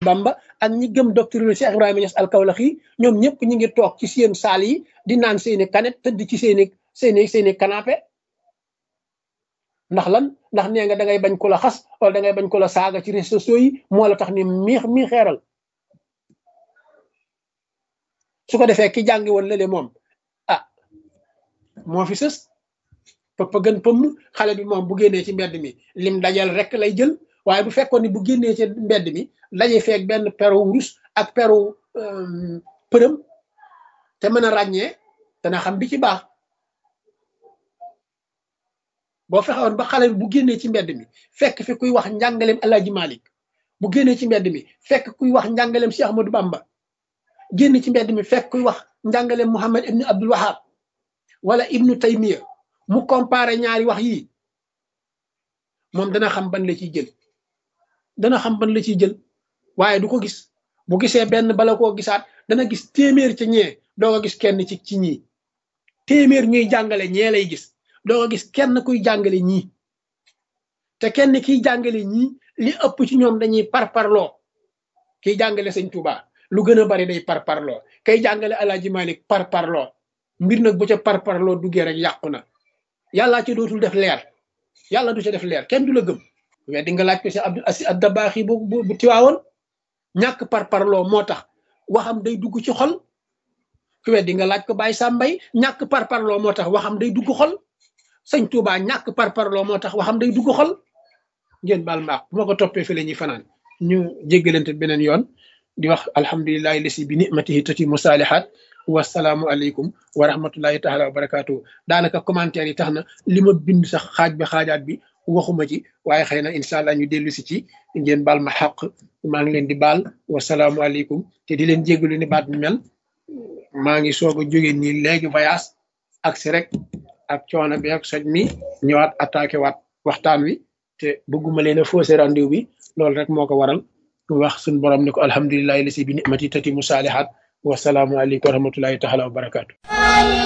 Bamba ak ñi gëm doctrine Cheikh Ibrahima Niass al-Kawlaxi ñoom ñëpp ñu ngi toog ci seen saal yi di naan seeni kanet tëdd ci seeni seeni seeni canapé ndax lan ndax nee nga da ngay bañ ko la xas wala da ngay bañ ko la saaga ci réseaux sociaux yi moo la tax ni mii mii xeeral su ko defee ki jàngi woon lële moom ah moo fi sës pëpp gën pëmm xale bi moom bu génnee ci mbedd mi lim dajal rek lay jël waaye bu fekkoon ni bu génnee ci mbedd mi daje feeg benn peru wurus ak peru përëm te mën a ràññee dana xam bi ci baax boo fexewoon ba xale bi bu génnee ci mbedd mi fekk fi kuy wax njàngaleem Alaaji Malik bu génnee ci mbedd mi fekk kuy wax njàngaleem Cheikh Ahmadou Bamba génn ci mbedd mi fekk kuy wax njàngaleem Muhammad ibnu Abdul Wahab wala ibnu Taymiya mu comparé ñaari wax yii moom dana xam ban la ciy jël dana xam ban la ciy jël waaye du ko gis bu gisee benn bala koo gisaat dana gis téeméer ci ñee doo ko gis kenn ci ci ñii téeméer ñuy jàngale ñee lay gis doo ko gis kenn kuy jàngale ñii te kenn kiy jàngale ñii li ëpp ci ñoom dañuy parparloo kiy jàngale sëñ Touba lu gën a bari day parparloo kay jàngale Alaaji Malik parparloo mbir nag bu ca parparloo duggee rek yàqu na yàllaa ci dootul def leer yàlla du ca def leer kenn du la gëm mais di nga laaj ko si Abdul Asi Addabaaxi bu bu bu tiwaawoon ñàkk parparloo moo tax waxam day dugg ci xol ku weddi nga laaj ko Baye Sambay ñàkk parparloo moo tax waxam day dugg xol sëñ Touba ñàkk parparloo moo tax waxam day dugg xol ngeen baal maaq bu ma ko toppee fi la ñuy fanaan ñu jéggalante beneen yoon di wax alhamdulilahi lasi bi nimatihi tati musaalihaat wasalaamu aleykum wa rahmatullahi taala wa barakaatu daanaka commentaire yi tax na li ma bind sax xaaj bi xaajaat bi waxuma ci waaye xëy na incha allah ñu dellu si ci ngeen baal ma xaq maa ngi leen di baal wasalaamu aleykum te di leen jéggalu ni baat bi mel maa ngi soog a jóge nii léegi voyage ak si rek ak coono bi ak soj mi ñëwaat attaqué waat waxtaan wi te bëgguma leen a faussé rendez-vous bi loolu rek moo ko waral wax suñ borom ne ko alhamdulilahi lasi bi nimati tati musaalihaat wasalaamu aleykum wa rahmatullahi taala wa barakaatu